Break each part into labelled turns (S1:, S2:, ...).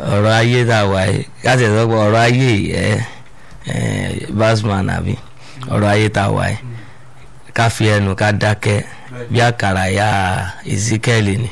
S1: ọ̀rọ̀ ayé tá a wà yìí káṣí ẹ̀ sọ pé ọ̀rọ̀ ayé yìí ẹ ẹ basman àbí ọ̀rọ̀ ayé tá a wà yìí ká fi ẹnu ká dákẹ́ bí àkàrà ya Ezekiel ni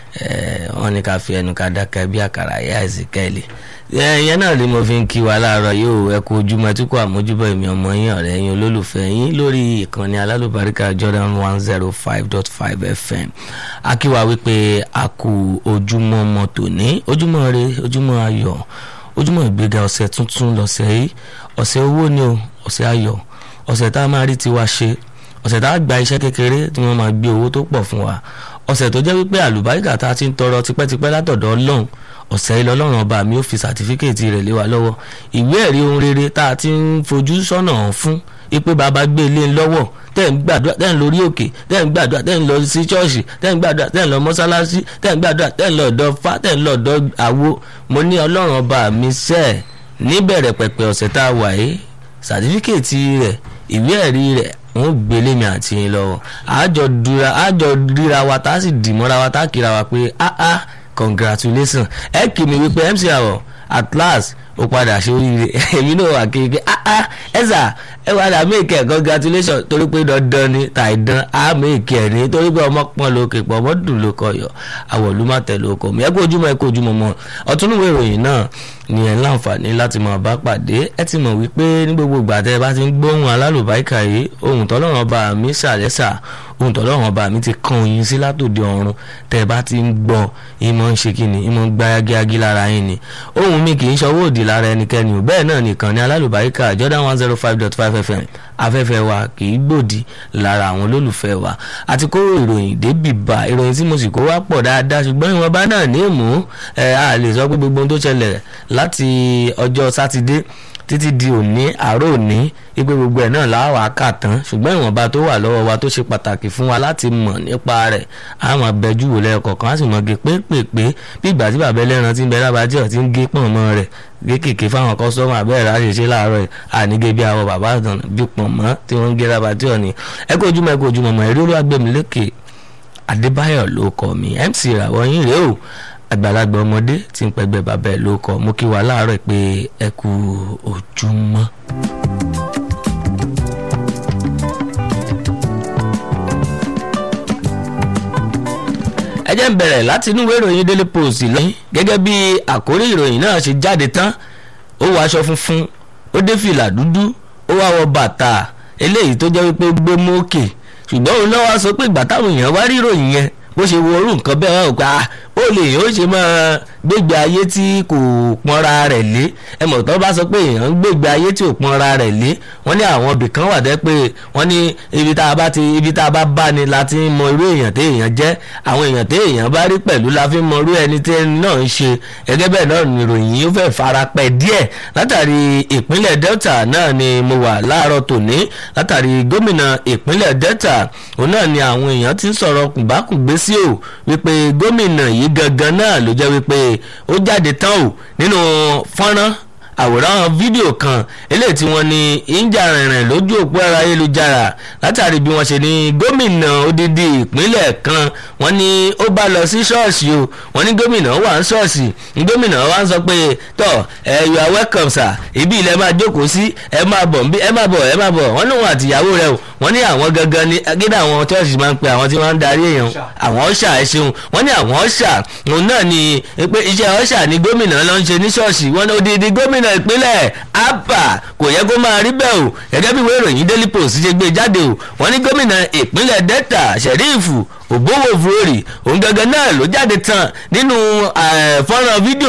S1: wọ́n ní ká fi ẹnu ká dákẹ́ bí àkàrà ya Ezekiel ìyẹn náà ni mo fi ń kí wa láàárọ̀ yóò ẹ kú ojúmọ́ tí kò àmójúbọ̀ èmi ọmọ yín ọ̀rẹ́ yín olólùfẹ́ yín lórí ìkànnì alálùbáríkà Jordan one zero five dot five FM akíwa wípé a kú ojúmọ́ mọ́tò ní ojúmọ́ re ojúmọ́ ayọ̀ ojúmọ́ ìgbéga ọ̀sẹ̀ tuntun lọ́sẹ̀ yìí ọ̀sẹ̀ owó ni o ọ̀sẹ̀ ayọ̀ ọ̀sẹ̀ tá a máa rí tiwa ṣe ọ̀sẹ̀ tá a gba iṣẹ́ kékeré tí wọ́n máa gbé owó tó pọ̀ fún wa ọ̀sẹ̀ tó jẹ́ wípé àlùbáríkà tá a ti ń tọrọ tipẹ́tipẹ́ látọ̀dọ̀ Ọlọ́run ọ̀sẹ̀ ilẹ̀ ọlọ́run ọba mi ò fi sàtífíkèétì rẹ̀ lé wa lọ́wọ́ ìwé ẹ̀rí ohun rere tá a ti ń fojú sọ́nà fún ipe bàbá gbé ilé lọ́wọ́ tẹ́ ń gbàdúrà tẹ́ ń lórí òkè tẹ́ ń gbàdúrà tẹ́ ń lọ sí ṣọ́ọ̀ṣì tẹ́ ń gbàdúrà tẹ́ ń lọ mọ́sálásí tẹ́ ń gbàdúrà tẹ́ ń lọ ọ̀dọ̀ fá tẹ́ ń lọ ọ̀dọ̀ àwo mo ní ọlọ́run ọba mi sẹ́ẹ̀ níbẹ̀rẹ̀ pẹ̀pẹ̀ ọ̀sẹ̀ tá a wà yìí sàtífíkèétì rẹ̀ ìwé ẹ̀rí rẹ̀ wọn gbélé mi àti yín lọ́wọ́ àjọ dúra àjọ ríra wa tá a sì dìmọ́ra wa tá a kíra wa pé ah ah congratulations ẹ kì mí wípé mc àwọ̀ at last ó padà ṣe oríire èmi náà wà kéèké ah ah ẹ sà ẹ padà make ẹ congratulations torí pé dandan ni tàìdán á make ẹ ní torí pé ọmọ pọ́n ló kè pọ̀ ọmọ dùn ló kọ yọ àwọ̀ ló má tẹ̀ ló kọ mi ẹ kó ojúmọ́ ẹ kó ojúmọ́ mọ́ ọ̀túnúwé ìròyìn náà ni ẹ láǹfààní láti máa bá pàdé ẹ ti mọ̀ wípé ní gbogbo ìgbà tẹ́ ẹ bá ti ń gbóhùn alálùbáríkà yìí ohun tọ́lọ́run ọba mi ṣàlẹ́sà ohun tọ́lọ́run ọba mi ti kan oyin sí látòde ọ̀run tẹ́ ẹ bá ti ń gbọ́ ìmọ̀ ń ṣe kíni ìmọ̀ ń gbá yágíyágí lára yín ni ohun mi kì í ṣọwọ́ òdì lára ẹnikẹ́ni ò bẹ́ẹ̀ náà nìkan ni alálùbáríkà Jordan one zero five dot five FM afẹ́fẹ́ wa kì í gbòdì lára àwọn olólùfẹ́ wa àti kó ìròyìn débì bá ìròyìn tí mo sì kó wá pọ̀ dáadáa ṣùgbọ́n ìwọ̀nba náà ní èmú ẹ̀ a lè sọ pé gbogbo ohun tó ṣẹlẹ̀ láti ọjọ́ sátidé títí di òní àárọ̀ òní wípé gbogbo ẹ̀ náà láwàá kà tán ṣùgbọ́n ìwọ̀nba tó wà lọ́wọ́ wa tó ṣe pàtàkì fún wa láti mọ̀ nípa rẹ̀ a máa bẹjú wò lẹ́ẹ̀kọ̀kan a sì mọ̀ gé pépèpé bí ìgbà tí bàbá ẹlẹ́ran ti ń bẹ lábàájẹ́ ti ń gé pọ̀n mọ́ rẹ̀ kéékèèké fáwọn kọ́sọ́mù abẹ́rẹ́ láti ṣe láàárọ̀ ànígé bí àwọn bàbá àtàn bí pọ̀n mọ́ tí wọ́n ń gé lábàájẹ́ òní ẹ kó ojúmọ́ ẹ kó ojúmọ́ mọ́ ẹ̀rí olúwàgbẹ̀mílẹ́kẹ̀ Adébáyọ̀ ló kọ́ mi MC ìràwọ̀ yín rèé o àgbàlagbà ọmọdé tí ń pẹgbẹ bàbá ẹ ló kọ mú kí wà láàárọ̀ pé ẹ kú ojúmọ́. ẹ jẹ́ ń bẹ̀rẹ̀ láti inú ìwé ìròyìn Daily Post lẹ́yìn gẹ́gẹ́ bí àkórí ìròyìn náà ṣe jáde tán ó wọ aṣọ funfun ó dé fìlà dúdú ó wá wọ bàtà eléyìí tó jẹ́ wípé gbé mókè ṣùgbọ́n òun náà wá sọ pé ìgbà táwọn èèyàn wá rí ìròyìn yẹn bó ṣe wo orú nǹkan bẹ́ẹ̀ wá òpá ó lè yàn ó ṣe máa gbégbé ayé tí kò pọnra rẹ̀ lé ẹ mọ̀ tó bá sọ pé èèyàn ń gbégbé ayé tí ò pọnra rẹ̀ lé wọ́n ní àwọn ibì kan wà dẹ́ pé wọ́n ní ibi tá a bá ti ibi tá a bá bá ni la ti ń mọ irú èèyàn tí èèyàn jẹ́ àwọn èèyàn tí èèyàn bá rí pẹ̀lú la fi mọ irú ẹni tí ẹni náà ń ṣe gẹ́gẹ́ bẹ́ẹ̀ náà ni ìròyìn yìí ó fẹ́ fara pẹ́ díẹ̀ látàrí ìpínlẹ̀ Delta náà ni mo wà láàárọ̀ tòní látàrí gómìnà ìpínlẹ̀ Delta òun náà ni àwọn èèyàn ti ń sọ̀rọ̀ kùbákùgbé sí o wípé gómìnà yìí gangan náà ló jẹ́ wípé ó jáde tán o nínú fọ́nrán àwòrán fídíò kan eléyìí tí wọ́n ní ìjà rìnrìn lójú òpó ẹ̀rọ ayélujára látàrí bí wọ́n ṣe ní gómìnà odidi ìpínlẹ̀ kan wọ́n ní ó bá lọ sí ṣọ́ọ̀ṣì o wọ́n ní gómìnà wà ń ṣọ́ọ̀ṣì ní gómìnà wa ń sọ pé tọ́ ẹ you are welcome sir ibi ilẹ̀ máa jókòó sí ẹ máa bọ̀ ẹ máa bọ̀ ẹ máa bọ̀ wọ́n lóun àtìyàwó rẹ̀ o wọ́n ní àwọn gangan ní gídà àwọn ṣọ́ọ̀ṣì máa ń pe àwọn tí wọ́n ń darí èèyàn àwọn ọ̀ṣà ẹ ṣeun wọ́n ní àwọn ọ̀ṣà òun náà ni pé iṣẹ́ ọ̀ṣà ni gómìnà ló ń ṣe ní ṣọ́ọ̀ṣì wọ́n ní odidi gómìnà ìpínlẹ̀ abba kò yẹ kó máa rí bẹ́ẹ̀ o gẹ́gẹ́ bí ìwé ìròyìn daily post ṣe gbé jáde o wọ́n ní gómìnà ìpínlẹ̀ delta sheriff ògbówó fúrórì òun gangan náà ló jáde tán nínú fọ́nrán fídíò